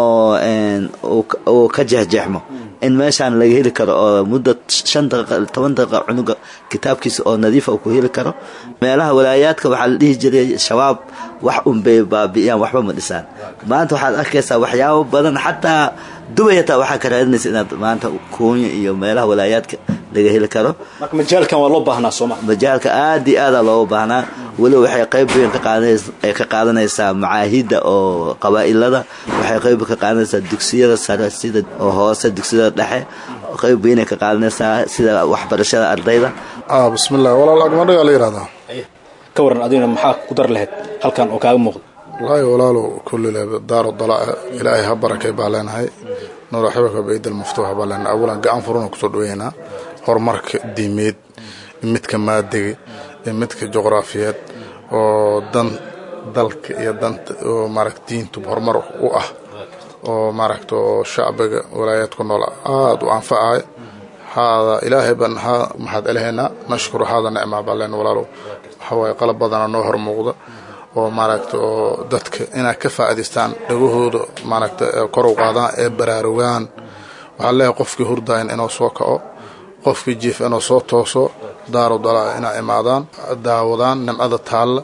uu ka jeexjeexmo in meeshaan laga heli karo oo muddo shan daqiiqa toban daqiiqa cunuga kitaabkiisa oo nadiifa ku heli karo meelaha walaayaadka waxaa la dhihi jiray shabaab wax unbay baabi'iyaan waxba ma dhisaan maanta waxaad arkaysaa waxyaabo badan xataa dubay hataa waxaa ka raadinaysa inaad maanta kuunya iyo meelaha walaayaadka laga heli karo marka majaalkan waa loo baahnaa sooma majaalka aad iyo aadaa looga baahnaa weliba waxay qayb weyn ay ka qaadanaysaa macaahidda oo qabaa'ilada waxay qayb ka qaadanaysaa dugsiyada sare sida oo hoose dugsiyada dhexe qayb weynay ka qaadanaysaa sida waxbarashada ardayda bismillaah walaal agmadhagaa la yidhahdaa ka waran adigna maxaa ku dar lahayd halkan oo kaaga muuqda wallaahi walaalow kullile daaro dalaa ilaahay ha barakay baa leenahay nuura xibaka baydal maftuuxa baa leenahay awalan gacan furuna kusoo dhaweynaa horumarka diimeed midka maadiga iyo midka juqraafiyeed oo dan dalka iyo danta oo maaragta diintu horumar u ah oo maaragta oo shacbiga walaayaadku nool aada u anfacahay haada ilaahay baan ha maxaad celahaynaa nashkuru haada nicmaa baa leen walaalow waxa waaye qalab badana noo hor muuqda oo maaragta oo dadka inay ka faa'idaystaan dhagahooda maaragta kor u qaadaan ee baraarugaan waxaa leeyahay qofkii hurdayan inuu soo kaco qofkii jiif inuu soo tooso daaru dalaa inay imaadaan daawadaan nimcada taalla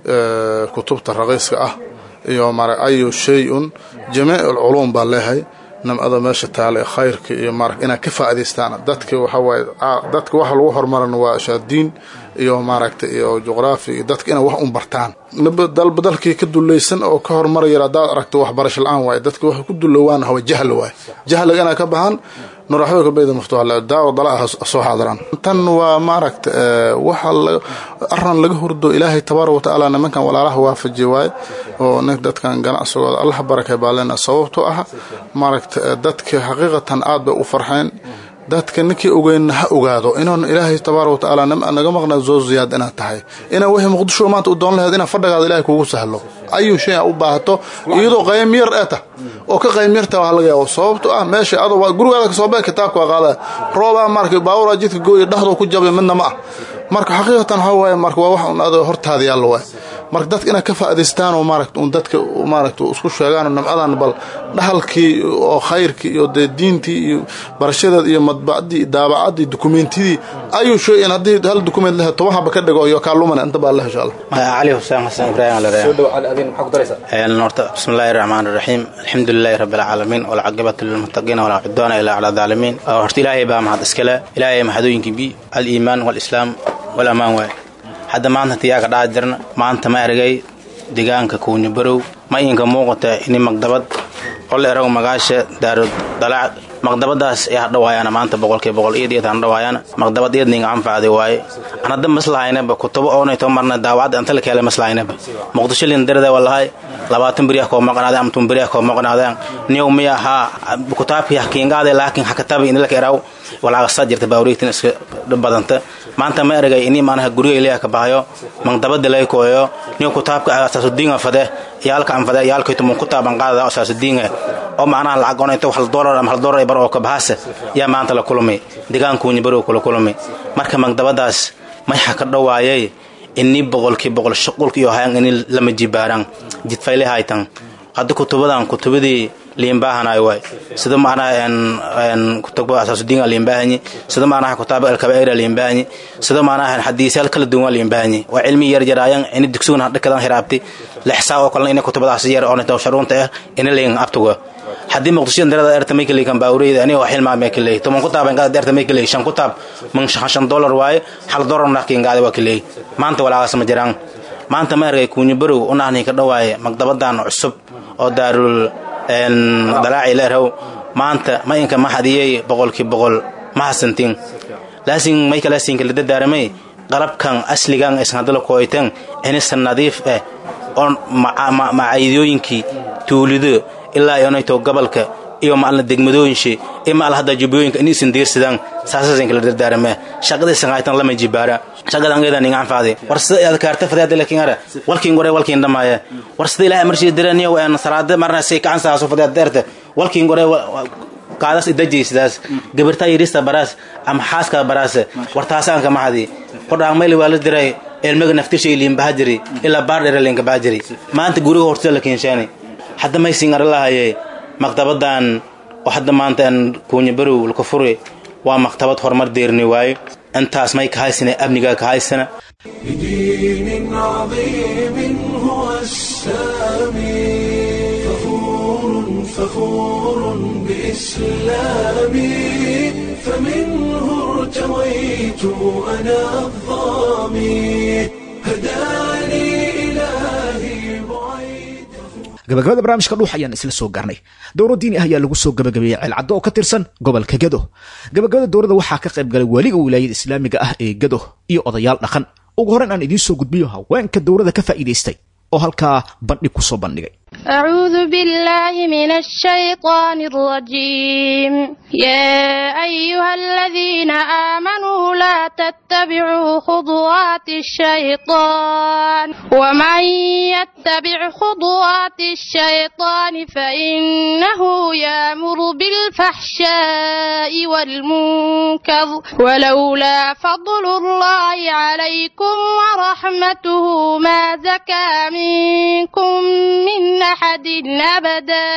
kutubta raqiiska ah iyo mara ayu shay-un jamiic alculuum baa leeyahay nimcada meesha taalla ee khayrka iyo mara inay ka faa'idaystaan dadka waxa waaye dadka waxa lagu horumarana waa shaadiin iyo maaragta iyo juqraafi iyo dadka inay wax un bartaan dalba dalkii ka dulaysan oo ka horumaraya haddaad aragto waxbarasho la-aan waaye dadka waxay ku dulowaan hawa jahl waaye jahliga inay ka baxaan nuraxdooka bayda maftuuxa daawo dalaa soo xaadiraan tan waa maaragta waxa aran laga hurdo ilaahay tabaaraka watacaala nimankan walaalaha waafajiye waaye oo nink dadkan ganacsigooda allah barakay baa leena sababtoo ah maaragta dadka xaqiiqatan aad bay u farxeen dadka ninkii ogeynna ha ogaado inuun ilaahay tabaaraka watacaala naga maqnaa zoo ziyaad inaad tahay inaa wixii muqdisho maanta u doon laheed inaa fadhagaada ilahay kugu sahlo ayuu shay a u baahato iyadoo qaym yar ee tah oo ka qaym yarta waa laga yaabo sababto ah meesha ado gurigaada kasoo bee kitaabka waa qaada roobaa marka baawuraa jidka gooya dhexdoo ku jabay midna ma ah marka xaqiiqatan waxaa waaye marka waa wax un ado hortaada yaalla waay marka dadka inaad ka faa'idaystaan oo maaragta un dadka maaragta isku sheegaan nimcadan bal dhahalkii oo khayrkii iyo dee diintii iyo barashadeed iyo madbacdii daabacadii dukumeentidii ayuu sheegayn haddii hal dukumeent lehe toban haba ka dhigo iyo kaalumana inta baa leh insha allah cali xuseen xasan ibraahim horta bismillahi raxmaan raxiim alxamdu lilahi rabbi alcaalamiin walcaqibatu lilmuttaqiina walaa cudwaana ilaa cala daalimiin horta ilaahay baa mahad iskale ilaahay mahadooyinkii bi aliimaan walislaam walamaan waay hadda maanta tiyaaga dhaca jirna maanta ma ergay deegaanka kuunya barow ma iinka muuqata ini magdabad qole erago magaasha daaro dalac maqdabadaas ee hadhawaayana maanta boqolkiiba boqol iyad iyad hadhawaayana maqdabad iyadninga anfacday waaye an hadda maslahaynaba kutubo oonayto marna daawacda anta la keela maslahaynaba muqdisho lin darada wallahay labaatan beriah koo maqnaadeen ama tun beriah koo maqnaadeen niyow miya haa kutaabkii hakiingaade laakiin hakatabi inilaka eraw walaaqasa jirta baawriigtin iska badanta maanta ma eragay ini maanaha guriga ilaaha ka bahayo maqdabada lay kooyo niyo kutaabka asaasudiinga fade yaalka anfade yaalkayto mun kutaaban qaadada asaasudiinga oo macnaha lacag onayto hal doolar ama hal doolar bar oo ka bahasa yaa maanta la kulmay deegaankuunya barow kula kulmay marka maqdabadaas mayxa ka dhowaayay ini boqolkii boqol shuqulka iyo hayan ini lama jibaaraan jidfayle haytan hadda kutubadan kutubadii liimbaahanay waay sida macnaha kutubada asaasudiinga liimbaahanyi sida macnaha kutaaba alkabaa'ira liimbaahanyi sida macnaha xadiisyaal kala duwan waa liimbaahanyi waa cilmi yar yaraayan ini dugsugan hadhakadan hiraabti lixsaa oo kalena ina kutubadaas yar oo nito sharuunta ah ina leeyin abtuga haddii muqdisho darada erta may kaley kan baawreyda aniga waa xilmaa may kaley toban kutaab in qaada erta may kaley shan kutaab man shan dollar waaye hal dollar naqkiin qaada waa kaley maanta walaagaas ma jiraan maanta ma arkay kuunyo barow unahni ka dhawaaye magdabadan cusub oo daarul dalaaci leerhow maanta ma inka ma hadiyey boqolkii boqol ma hasantin laasin may kalaasin kala dadaaramay qalabkan asligan isan hadala kooytan inisa nadiif eh oo macaydooyinkii tuulido ilaa iyonayto gobolka iyo maalna degmadooyinshe iyo maal hadda jubbooyinka in isan diirsadaan saasasan kala dardaarame shaqadaysan haytan lama jibaara shaqadan geeda ninga anfaade war sida aad kaarta fadaada lakin ara walkiin gore walkiin dhamaaya war sida ilaahay marshii diraniyo aan salaada marna say kacan saaso fadaada deerta walkiin gore kaadas idajaysidaas gabartaa yirista baraas ama xaaska baraas war taasaanka mahadi qodhaan mayli waa la diray ilmiga naftishay liimbaha jiri ilaa baardhere liinka baa jiri maanta guriga hortida la keenshaani hadda maysin ara lahaye maktabadan oo hadda maanta aan kuunya barow laka furi waa maktabad horumar deerni waaye intaas may ka haysana amnigaa ka haysana بدين عظيم هو السامي فخور فخور بإسلامي فمنه ارتويت أنا الظامي هداني إلهي بعيد gabagabada barnaamijka dhuux ayaan isla soo gaarnay dowro diini ah ayaa lagu soo gabagabeeyey ceelcaddo oo ka tirsan gobolka gedo gabagabada dowrada waxaa ka qayb galay weliga wilaayada islaamiga ah ee gedo iyo odayaal dhaqan ugu horreyn aan idiin soo gudbiyo haweenka dowrada ka faa'iidaystay oo halkaa bandhig ku soo bandhigay أعوذ بالله من الشيطان الرجيم يا أيها الذين آمنوا لا تتبعوا خطوات الشيطان ومن يتبع خطوات الشيطان فإنه يأمر بالفحشاء والمنكر ولولا فضل الله عليكم ورحمته ما زكى منكم من أحد أبدا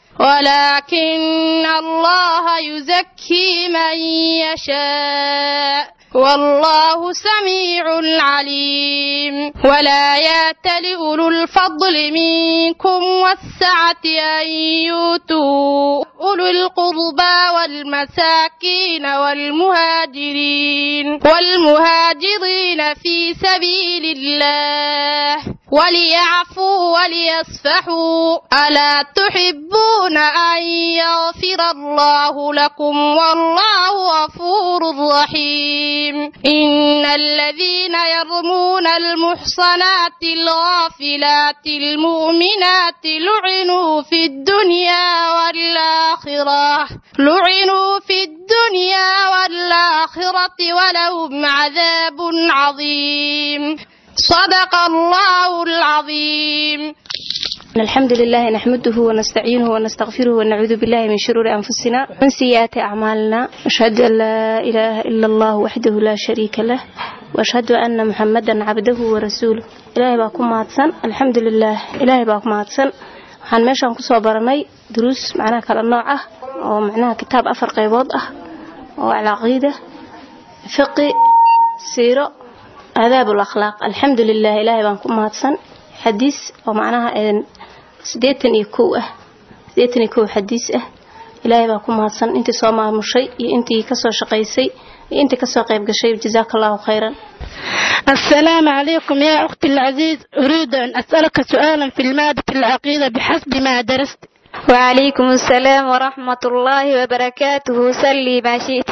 ولكن الله يزكي من يشاء والله سميع عليم ولا يات لأولو الفضل منكم والسعة أن يؤتوا أولو القربى والمساكين والمهاجرين والمهاجرين في سبيل الله وليعفوا وليصفحوا ألا تحبون أن يغفر الله لكم والله غفور رحيم إن الذين يرمون المحصنات الغافلات المؤمنات لعنوا في الدنيا والآخرة لعنوا في الدنيا والآخرة ولهم عذاب عظيم صدق الله العظيم الحمد لله نحمده ونستعينه ونستغفره ونعوذ بالله من شرور أنفسنا ومن سيئات أعمالنا أشهد أن لا إله إلا الله وحده لا شريك له وأشهد أن محمدا عبده ورسوله إلهي باكم ماتسن الحمد لله إلهي باكم ماتسن waxaan meeshaan kusoo baranay duruus macnaha kala nooc ah oo macnaha kitaab afar qaybood ah oo alcaqiida fiqi siiro aadaab alakhlaaq alxamdu lilah ilaahay baan ku mahadsan xadiis oo macnaha sideetan iyo kow ah sideetan iyo kow xadiis ah ilaahay baa ku mahadsan intii soo maamushay iyo intii kasoo shaqaysay iyo intii kasoo qayb gashay jazaaka allahu khayran السلام عليكم يا أختي العزيز أريد أن أسألك سؤالا في المادة العقيدة بحسب ما درست وعليكم السلام ورحمة الله وبركاته سلي ما شئت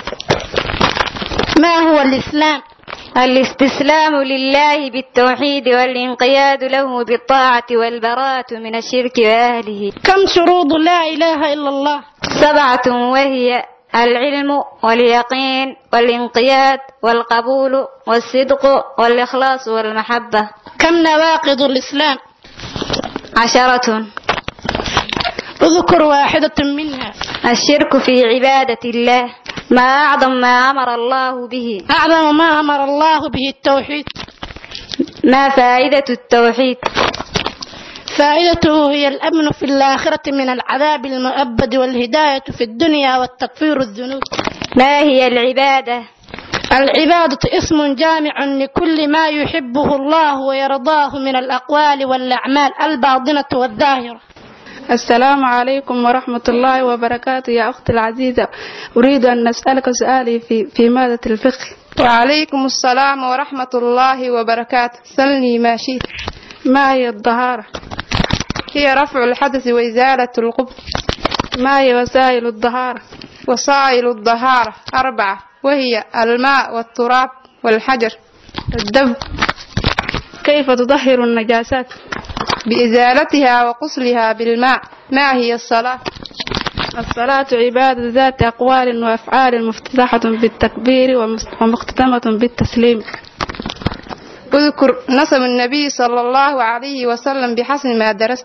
ما هو الإسلام الاستسلام لله بالتوحيد والانقياد له بالطاعة والبراءة من الشرك وأهله كم شروط لا إله إلا الله سبعة وهي العلم واليقين والانقياد والقبول والصدق والإخلاص والمحبة كم نواقض الإسلام عشرة اذكر واحدة منها الشرك في عبادة الله ما أعظم ما أمر الله به أعظم ما أمر الله به التوحيد ما فائدة التوحيد فائدته هي الأمن في الآخرة من العذاب المؤبد والهداية في الدنيا والتكفير الذنوب ما هي العبادة العبادة اسم جامع لكل ما يحبه الله ويرضاه من الأقوال والأعمال الباطنة والظاهرة السلام عليكم ورحمة الله وبركاته يا أختي العزيزة أريد أن أسألك سؤالي في, في مادة الفقه وعليكم السلام ورحمة الله وبركاته سلني ما شئت ما هي الطهارة هي رفع الحدث وإزالة القبض ما هي وسائل الطهارة وسائل الطهارة أربعة وهي الماء والتراب والحجر الدب كيف تطهر النجاسات بإزالتها وقصلها بالماء ما هي الصلاة الصلاة عبادة ذات أقوال وأفعال مفتتحة بالتكبير ومختتمة بالتسليم اذكر نسب النبي صلى الله عليه وسلم بحسب ما درست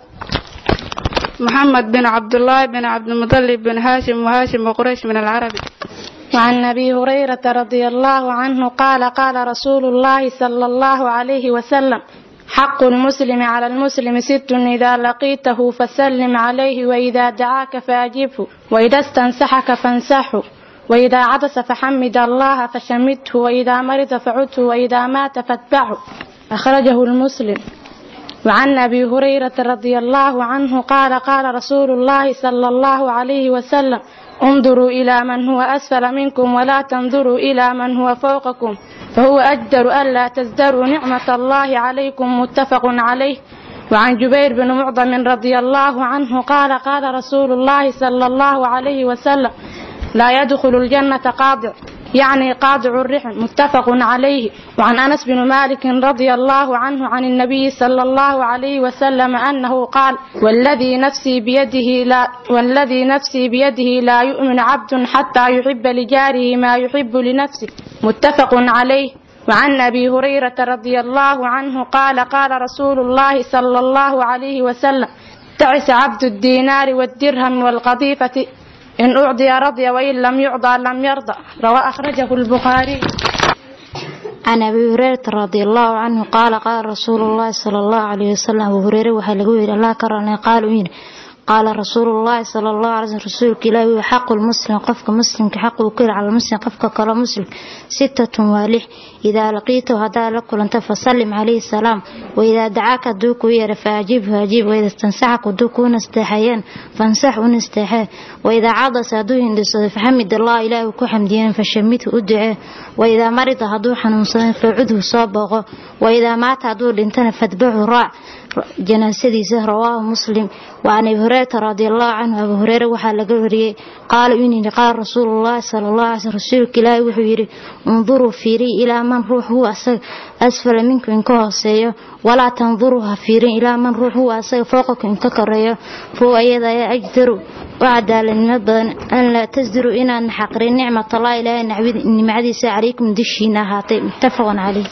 محمد بن عبد الله بن عبد المطلب بن هاشم وهاشم وقريش من العرب وعن أبي هريرة رضي الله عنه قال قال رسول الله صلى الله عليه وسلم حق المسلم على المسلم ست إذا لقيته فسلم عليه وإذا دعاك فأجبه وإذا استنسحك فانسحه وإذا عطس فحمد الله فشمته وإذا مرض فعده وإذا مات فاتبعه أخرجه المسلم وعن أبي هريرة رضي الله عنه قال قال رسول الله صلى الله عليه وسلم انظروا إلى من هو أسفل منكم ولا تنظروا إلى من هو فوقكم فهو أجدر ألا تزدروا نعمة الله عليكم متفق عليه وعن جبير بن معظم رضي الله عنه قال قال رسول الله صلى الله عليه وسلم لا يدخل الجنة قاضع يعني قاضع الرحم متفق عليه وعن أنس بن مالك رضي الله عنه عن النبي صلى الله عليه وسلم أنه قال والذي نفسي بيده لا والذي نفسي بيده لا يؤمن عبد حتى يحب لجاره ما يحب لنفسه متفق عليه وعن أبي هريرة رضي الله عنه قال قال رسول الله صلى الله عليه وسلم تعس عبد الدينار والدرهم والقذيفة إن أعطي رضي وإن لم يعطى لم يرضى روى أخرجه البخاري عن أبي هريرة رضي الله عنه قال قال رسول الله صلى الله عليه وسلم أبو هريرة waxaa lagu yidhi allah ka ranay qaalu yidhi qaala rasuulu llahi sala allahu alay slm rasuulka ilaahi wuu xaqu lmuslim qofka muslimka xaq uu ku yidhi cala muslim qofka kale muslim sittatun waa lix idaa laqiitahu haddaad la kulanto fasallim calayhi salaam waidaa dacaaka hadduu kuu yeera faajibhu ajiib waida istansaxak hadduu kuu nasteexayeen fansax u nasteexee waidaa cadasa hadduu hindhisado faxamid allah ilaahi ku xamdiyeen fashamidhu u ducee waidaa marida hadduu xanuunsado facudhu soo booqo waidaa maata hadduu dhintana fadbaxu raac janaasadiisa rawaahu muslim وعن أبي هريرة رضي الله عنه أبو هريرة waxaa laga wariyey qaala inuu yidhi qaala rasuulu llahi sala allah alay slm rasuulka ilaahi wuxuu yidhi unduruu fiiriy ilaa man ruux huwa asaga asfala minku inka hooseeyo walaa tanduruu ha fiirin ilaa man ruux huwa asaga fooqaku inka koreeyo ruwa iyada ayaa ajdaru u cadaaladnimo badan an laa tasdiruu inaan xaqrin nicmatallahi ilaahay nimcadiisa calaykum dushiina ahaatay muttafaqun caleyh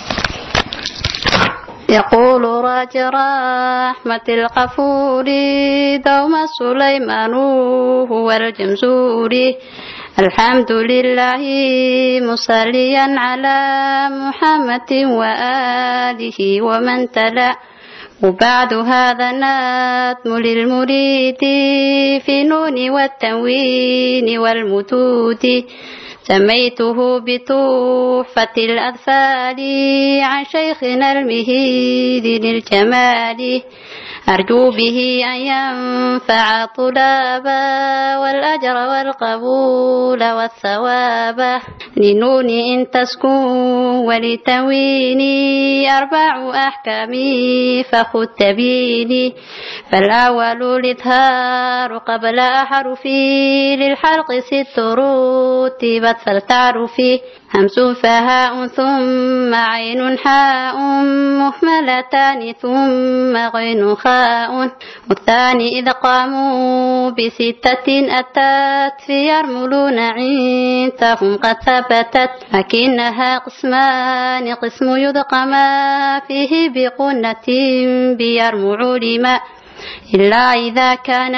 يقول راج رحمة الغفور دوم سليمان هو الجمزوري الحمد لله مصليا على محمد وآله ومن تلا وبعد هذا ناتم للمريد في نون والتنوين والمتود سميته بتحفة الأطفال عن شيخنا المهيد للجمال أرجو به أن ينفع طلابا والأجر والقبول والثواب لنون إن تسكن ولتويني أربع أحكام فخذ تبيني فالأول الإظهار قبل أحرفي للحلق ست رتبت فلتعرفي همس فهاء ثم عين حاء مهملتان ثم غين خاء والثاني إذ قاموا بستة أتت في يرملون عندهم قد ثبتت لكنها قسمان قسم يدقما فيه بقنة بيرمع لما إلا إذا كان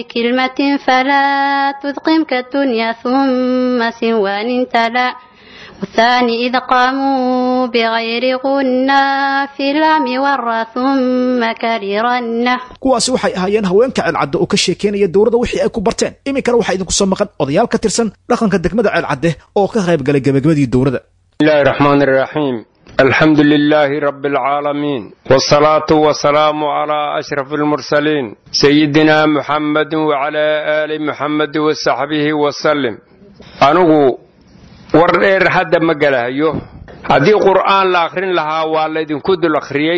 بكلمة فلا تذقمك الدنيا ثم سوان تلا والثاني إذ قاموا بغير غنى في الأم ورى ثم كررنه kuwaasi waxay ahaayeen haweenka ceelcadde oo ka sheekeynaya dowladda wixii ay ku barteen iminkana waxaa idinku soo maqan odayaal ka tirsan dhaqanka degmada ceelcadde oo ka qayb galay gebagabadii dowladda بسم الله الرحمن الرحيم الحمد لله رب العالمين والصلاة والسلام على أشرف المرسلين سيدنا محمد وعلى آل محمد وصحبه وسلم أنغو وردير حد مقاله هذه قرآن لا أخرين لها والذين كد الأخريي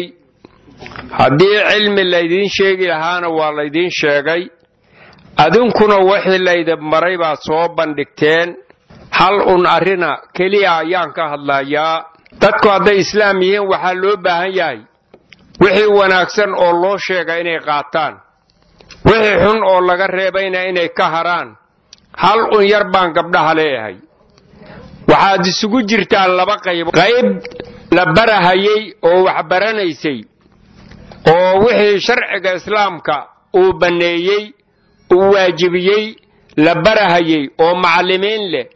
هذه علم الذين شيقي لهانا والذين شيقي أدنكنا وحي الذين مريبا صوبا دكتين hal un arrina keliya ayaan ka hadlayaa dadku hadday islaam yihiin waxaa loo baahan yahay wixii wanaagsan oo loo sheega inay qaataan wixii xun oo laga reebayna inay ka haraan hal un yar baan gabdhaha leeyahay waxaad isugu jirtaan laba qayb qayb la barahayay oo wax baranaysay oo wixii sharciga islaamka uu banneeyey uu waajibiyey la barahayay oo macallimiin leh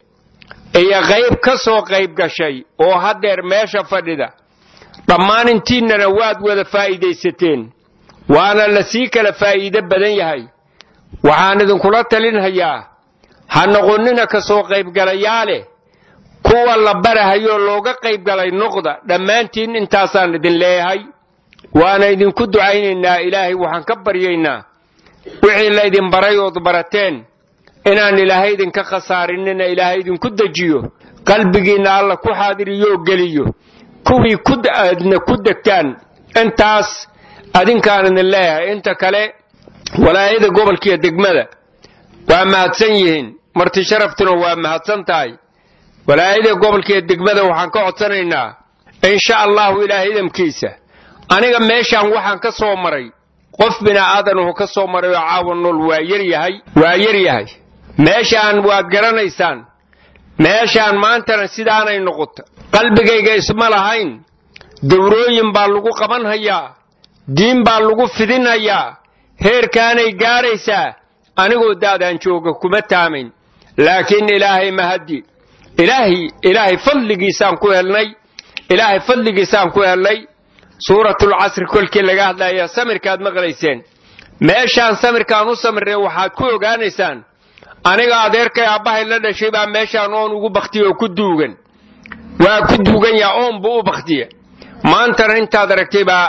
iyo qayb ka soo qayb gashay oo haddeer meesha fadhida dhammaan intiinnana waad wada faa'iidaysateen waana la sii kala faa'iido badan yahay waxaan idinkula talinhayaa ha noqonnina ka soo qaybgalayaa leh kuwa la barahayoo looga qaybgalay noqda dhammaantiin intaasaan idin leeyahay waana idinku ducaynaynaa ilaahay waxaan ka baryaynaa wixii laydin baray ood barateen inaan ilaahay idinka khasaarinina ilaahay idinku dejiyo qalbigiinna alla ku xaadiriyoo geliyo kuwii aadna ku degtaan intaas adinkaan idin leeyahay inta kale walaayada gobolkiiyo degmada waa mahadsan yihiin marti sharaftuna waa mahadsan tahay walaayada gobolkiiyo degmada waxaan ka codsanaynaa insha allahu ilaahay idamkiisa aniga meeshaan waxaan ka soo maray qof bini'aadanuhu ka soo maray oo caawa nool waa yaryahay waa yaryahay meeshaan waad garanaysaan meeshaan maantana sidaanay noqota qalbigayga isma lahayn dawrooyin baa lagu qabanhayaa diin baa lagu fidinhayaa heerkaanay gaaraysaa anigoo daadaan jooga kuma taamayn laakiin ilaahay mahaddi ilaahay ilaahay fadligiisaan ku helnay ilaahay fadligiisaan ku helnay suuratul casri kolkii laga hadlaya samirkaad maqlayseen meeshaan samirkaan u samirnay waxaad ku ogaanaysaan aniga adeerkay aabbahay la dhashay baa meeshaan oon ugu baktiya oo ku duugan waa ku duugan yaha oon buu u baktiya maantana intaad aragtay baa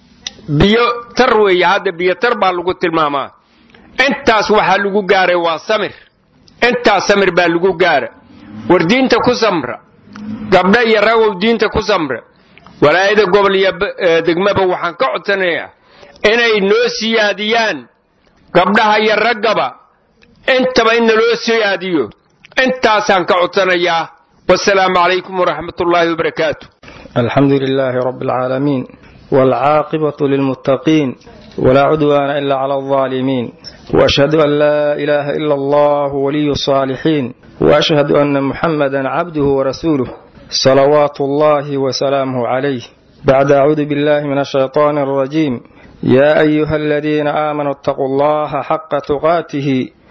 biyo tar weeye hadda biyo tar baa lagu tilmaamaa intaas waxaa lagu gaaray waa samir intaas samir baa lagu gaara war diinta ku samra gabdha iyo ragow diinta ku samra walaayada gobol iyo degmaba waxaan ka codsanayaa inay noo siyaadiyaan gabdhaha iyo raggaba intaba in naloo siyaadiyo intaasaan ka codsanayaa wasalaamu calaykum waraxmat ullaahi wabarakaatu الحمد لله رب العالمين والعاقبة للمتقين ولا عدوان إلا على الظالمين وأشهد أن لا إله إلا الله ولي الصالحين وأشهد أن محمدا عبده ورسوله صلوات الله وسلامه عليه بعد أعوذ بالله من الشيطان الرجيم يا أيها الذين آمنوا اتقوا الله حق تقاته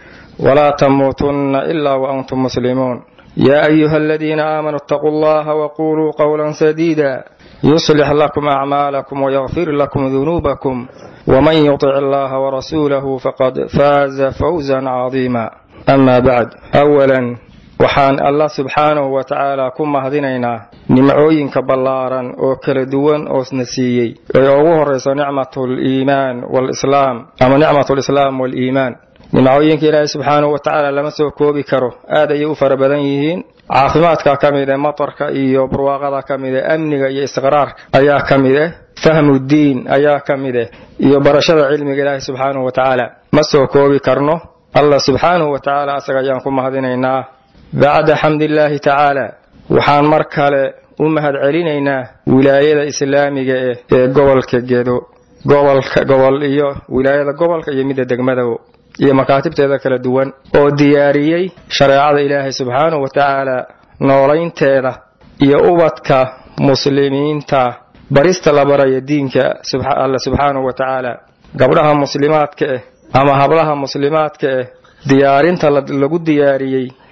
ولا تموتن إلا وأنتم مسلمون يا أيها الذين آمنوا اتقوا الله وقولوا قولا سديدا يصلح لكم أعمالكم ويغفر لكم ذنوبكم ومن يطع الله ورسوله فقد فاز فوزا عظيما أما بعد أولا waxaan allah subxaanahu wa tacaala ku mahadinaynaa nimcooyinka ballaaran oo kala duwan oosna siiyey ee ugu horrayso nicmatul iimaan walislaam ama nicmatul islaam waliimaan nimcooyinka ilaahay subxaanahu wa tacaala lama soo koobi karo aad ayay u fara badan yihiin caafimaadka ka mid eh matarka iyo barwaaqada ka mid eh amniga iyo istiqraarka ayaa ka mid eh fahmu diin ayaa ka mid eh iyo barashada cilmiga ilaahay subxaanahu wa tacaala ma soo koobi karno allah subxaanahu wa tacaala asaga ayaan ku mahadinaynaa bacda xamdillaahi tacaala waxaan mar kale u mahad celinaynaa wilaayada islaamiga eh ee gobolka gedo gobolka gobol iyo wilaayada gobolka iyo midda degmadawo iyo makaatibteeda kala duwan oo diyaariyey shareecada ilaahay subxaanahu wa tacaala noolaynteeda iyo ubadka muslimiinta barista la baraya diinka alle subxaanahu wa tacaala gabdhaha muslimaadka eh ama hablaha muslimaadka eh diyaarinta lagu diyaariyey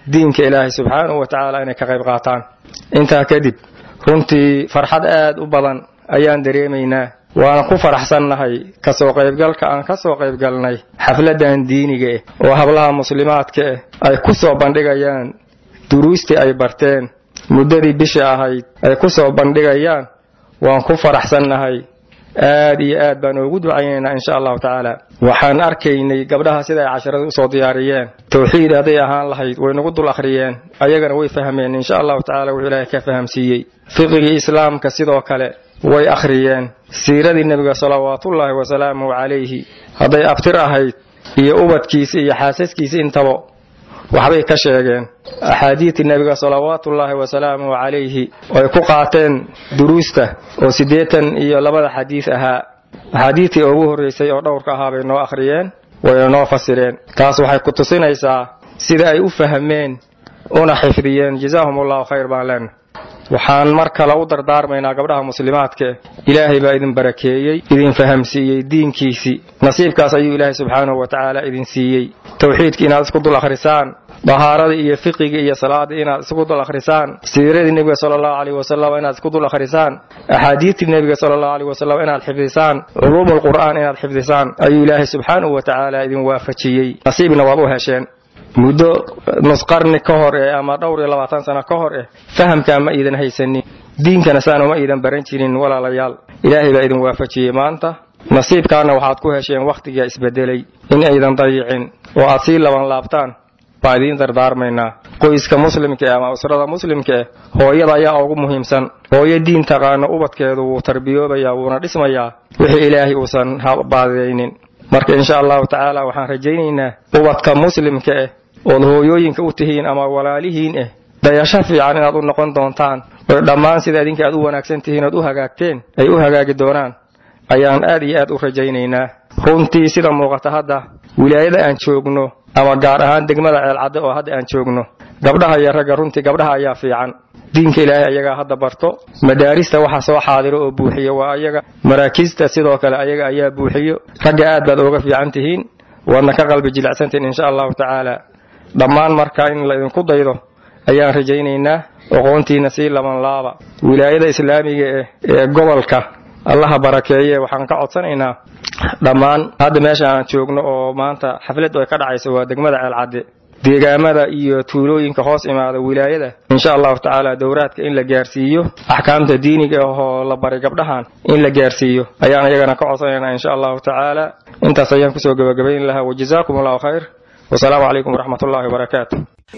diinka ilaahay subxaanahu wa tacaala inay ka qayb qaataan intaa kadib runtii farxad aad u badan ayaan dareemaynaa waana ku faraxsannahay kasoo qaybgalka aan ka soo qaybgalnay xafladan diiniga eh oo hablaha muslimaadka eh ay ku soo bandhigayaan duruustii ay barteen muddadii bisha ahayd ay ku soo bandhigayaan waan ku faraxsannahay aad iyo aad baan ugu ducaynaynaa insha allahu tacaala waxaan arkaynay gabdhaha sida ay casharada usoo diyaariyeen towxiid hadday ahaan lahayd way nagu dul akhriyeen ayagana way fahmeen insha allahu tacala wuxuu ilaahay ka fahamsiiyey fiqigii islaamka sidoo kale way akhriyeen siiradii nebiga salawaatullaahi wasalaamuhu calayhi hadday abtir ahayd iyo ubadkiisi iyo xaasaskiisi intaba waxbay ka sheegeen axaadiidtii nebiga salawaatullaahi wasalaamuhu calayhi ay ku qaateen duruusta oo siddeetan iyo labada xadiid ahaa axaadiidtii ugu horreysay oo dhowrka ahaa bay noo akhriyeen wayna noo fasireen taas waxay ku tusinaysaa sida ay u fahmeen una xifdiyeen jazaahum allahu khayr baan leenahay waxaan mar kale u dardaarmaynaa gabdhaha muslimaadka ilaahay baa idin barakeeyey idin fahamsiiyey diinkiisii nasiibkaas ayuu ilaahay subxaanahu wa tacaala idin siiyey towxiidka inaad isku dul akhrisaan dahaaradii iyo fiqigii iyo salaadii inaad isku dul akhrisaan siiradii nebiga sala allahu caleyhi wasalam inaad isku dul akhrisaan axaadiidtii nebiga sala allahu caleyhi wasalam inaad xifdisaan culuumul qur'aan inaad xifdisaan ayuu ilaahay subxaanahu wa tacaala idin waafajiyey nasiibna waad u hesheen muddo nusqarni ka hor eh ama dhowr iyo labaatan sano ka hor eh fahamkaa ma iidan haysanin diinkana saanu ma iidan baran jirin walaalayaal ilaahay baa idin waafajiyey maanta nasiibkaana waxaad ku hesheen wakhtigaa isbedelay in aydan dayicin oo aad sii laban laabtaan baa idiin dardaarmaynaa qoyska muslimka eh ama usrada muslimka eh hooyada ayaa ugu muhiimsan hooyo diin taqaano ubadkeedu wuu tarbiyoobayaa wuuna dhismayaa wixii ilaahay uusan baadiyaynin marka insha allahu tacaala waxaan rajaynaynaa ubadka muslimka eh ood hooyooyinka u tihiin ama walaalihiin eh dayasho fiican inaad u noqon doontaan oy dhammaan sida idinka aad u wanaagsan tihiin ood u hagaagteen ay u hagaagi doonaan ayaan aad iyo aad u rajaynaynaa runtii sida muuqata hadda wilaayada aan joogno ama gaar ahaan degmada ceelcadde oo hadda aan joogno gabdhaha iyo ragga runtii gabdhaha ayaa fiican diinka ilaahay ayagaa hadda barto madaarista waxa soo xaadiro oo buuxiyo waa ayaga maraakiista sidoo kale ayaga ayaa buuxiyo ragga aad baad ooga fiican tihiin waadna ka qalbi jilicsantihiin insha allahu tacaala dhammaan marka in laydinku daydo ayaan rajaynaynaa oqoontiina sii laban laaba wilaayada islaamiga eh ee gobolka allaha barakeeye waxaan ka codsanaynaa dhammaan hadda meesha aan joogno oo maanta xaflad ay ka dhacayso waa degmada ceelcadde deegaamada iyo tuulooyinka hoos imaada wilaayada insha allahu tacaala dowraadka in la gaarsiiyo axkaamta diiniga ahoo la baray gabdhahan in la gaarsiiyo ayaan iyagana ka codsanaynaa insha allahu tacaala intaas ayaan kusoo gabagabayn lahaa wajazaakum allahu khayr wasalaamu calaykum waraxmat ullahi wabarakaatu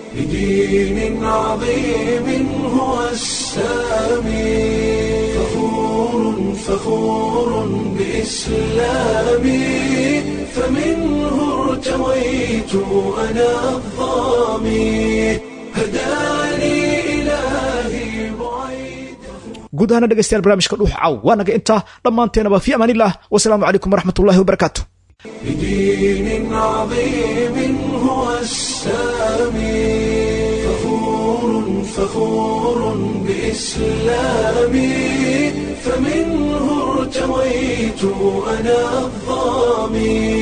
بدين عظيم هو السامي فخور فخور بإسلامي فمنه ارتويت أنا الظامي هداني إلهي guud ahaana dhegeystayaal barnaamijka dhuux caw waa naga intaa dhammaanteenaba fi amaaniillah wasalaamu calaykum waraxmatullahi wabarakaatu بدين عظيم هو السامي فخور فخور بإسلامي فمنه ارتويت أنا الظامي